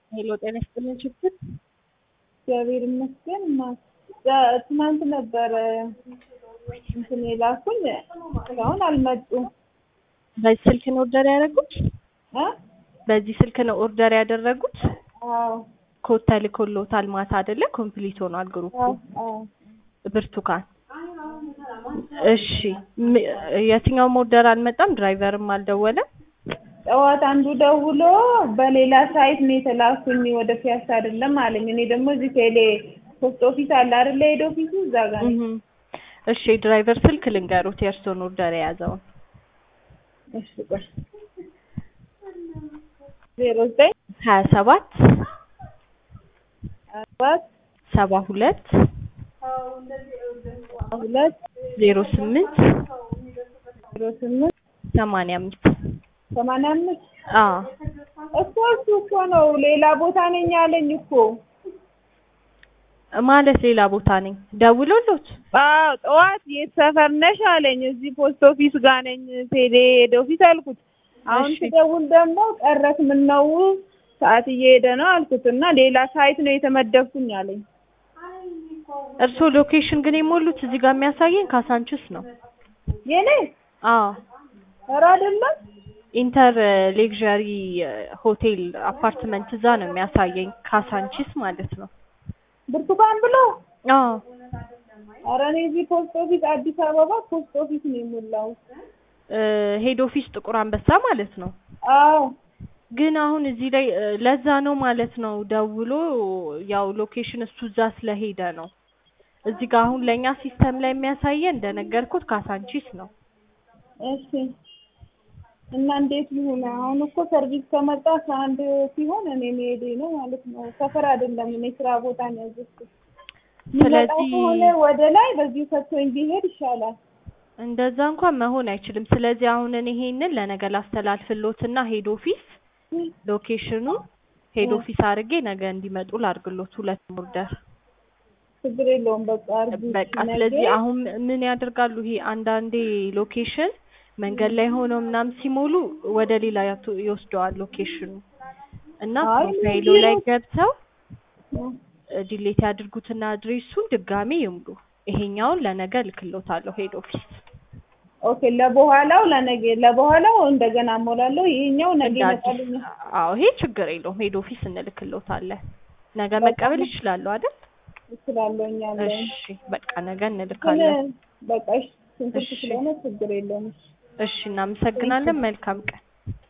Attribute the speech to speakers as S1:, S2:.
S1: ሄሎ ጤና ይስጥልኝ ችግር
S2: እግዚአብሔር ይመስገን። ማ- ትናንት ነበረ እንትን የላኩኝ እስካሁን አልመጡም።
S1: በዚህ ስልክ ነው ኦርደር ያደረጉት?
S2: እ?
S1: በዚህ ስልክ ነው ኦርደር ያደረጉት?
S2: አዎ
S1: ኮድ ተልኮልዎታል ማታ አይደለ? ኮምፕሊት ሆኗል ግሩፑ።
S2: አዎ አዎ።
S1: ብርቱካን እሺ፣ ም- የትኛውም ኦርደር አልመጣም? ድራይቨርም አልደወለም?
S2: ጠዋት አንዱ ደውሎ በሌላ ሳይት ነው የተላኩኝ ወደ ፒያሳ አይደለም አለኝ። እኔ ደግሞ እዚህ ቴሌ ፖስት ኦፊስ አለ አይደለ? ሄድ ኦፊሱ እዛ ጋር ነኝ።
S1: እህ እሺ፣ የድራይቨር ስልክ ልንገሩት የእርስዎን ኦርደር የያዘውን
S2: እሺ ቆይ ዜሮ ዘጠኝ
S1: ሀያ ሰባት
S2: አራት
S1: ሰባ ሁለት
S2: ሁለት
S1: ዜሮ ስምንት
S2: ዜሮ ስምንት
S1: ሰማንያ አምስት
S2: ሰማንያ አምስት
S1: አዎ
S2: እኮ እሱ እኮ ነው ሌላ ቦታ ነኝ አለኝ እኮ።
S1: ማለት ሌላ ቦታ ነኝ ደውሎሎት
S2: አዎ ጠዋት የት ሰፈር ነሽ አለኝ። እዚህ ፖስት ኦፊስ ጋር ነኝ ቴሌ ሄድ ኦፊስ አልኩት። አሁን
S1: እሺ።
S2: ስደውል ደግሞ ቀረክ ምን ነው ሰዓት እየሄደ ነው አልኩት እና ሌላ ሳይት ነው የተመደብኩኝ አለኝ።
S1: እርስዎ ሎኬሽን ግን የሞሉት እዚህ ጋር የሚያሳየኝ ካሳንችስ ነው
S2: የኔ
S1: አዎ
S2: ኧረ አይደለም
S1: ኢንተር ሌክዠሪ ሆቴል አፓርትመንት እዛ ነው የሚያሳየኝ ካሳንቺስ ማለት ነው
S2: ብርቱካን ብሎ
S1: አዎ
S2: ኧረ እኔ እዚህ ፖስት ኦፊስ አዲስ አበባ ፖስት ኦፊስ ነው የሞላው።
S1: ሄድ ኦፊስ ጥቁር አንበሳ ማለት ነው
S2: አዎ
S1: ግን አሁን እዚህ ላይ እ፣ ለዛ ነው ማለት ነው ደውሎ ያው ሎኬሽን እሱ እዛ ስለሄደ ነው እዚህ ጋር አሁን ለእኛ ሲስተም ላይ የሚያሳየን እንደነገርኩት ካሳንቺስ ነው
S2: እሺ እና እንዴት ይሁን? አሁን እኮ ሰርቪስ ከመጣ ከአንድ ሲሆን እኔ መሄዴ ነው ማለት ነው። ሰፈር አይደለም እኔ ስራ ቦታ ነው ያዘዝኩት። የሚመጣ
S1: ስለዚህ
S2: ከሆነ ወደ ላይ በዚሁ ሰጥቶኝ ቢሄድ ይሻላል።
S1: እንደዛ እንኳን መሆን አይችልም። ስለዚህ አሁን እኔ ይሄንን ለነገ ላስተላልፍሎትና ሄድ ኦፊስ ሎኬሽኑ ሄድ ኦፊስ አድርጌ ነገ እንዲመጡ ላድርግሎት ሁለት ኦርደር
S2: ችግር የለውም በቃ አርጉ።
S1: በቃ ስለዚህ አሁን ምን ያደርጋሉ? ይሄ አንዳንዴ ሎኬሽን መንገድ ላይ ሆነው ምናምን ሲሞሉ ወደ ሌላ ያቱ- ይወስደዋል ሎኬሽኑ እና
S2: አይ
S1: ፕሮፋይሉ
S2: እንዲህ
S1: ላይ
S2: ነው።
S1: ገብተው ዲሌት ያድርጉትና አድሬሱን ድጋሜ ይምሉ። ይሄኛውን ለነገ ልክሎታለሁ ሄድ ኦፊስ
S2: ኦኬ ለበኋላው ለነገ ለበኋላው እንደገና እሞላለሁ። ይሄኛው ነገ
S1: እንደ አዲስ
S2: ይመጣልኛል።
S1: አዎ ይሄ ችግር የለውም። ሄድ ኦፊስ እንልክሎታለን። ነገ መቀበል ይችላሉ አይደል?
S2: እችላለሁ እኛ ላይ
S1: እሺ በቃ ነገ
S2: ግን
S1: እንልካለን።
S2: በቃ እሺ ስንት
S1: እሺ።
S2: ስለሆነ ችግር የለውም።
S1: እሺ እናመሰግናለን። መልካም ቀን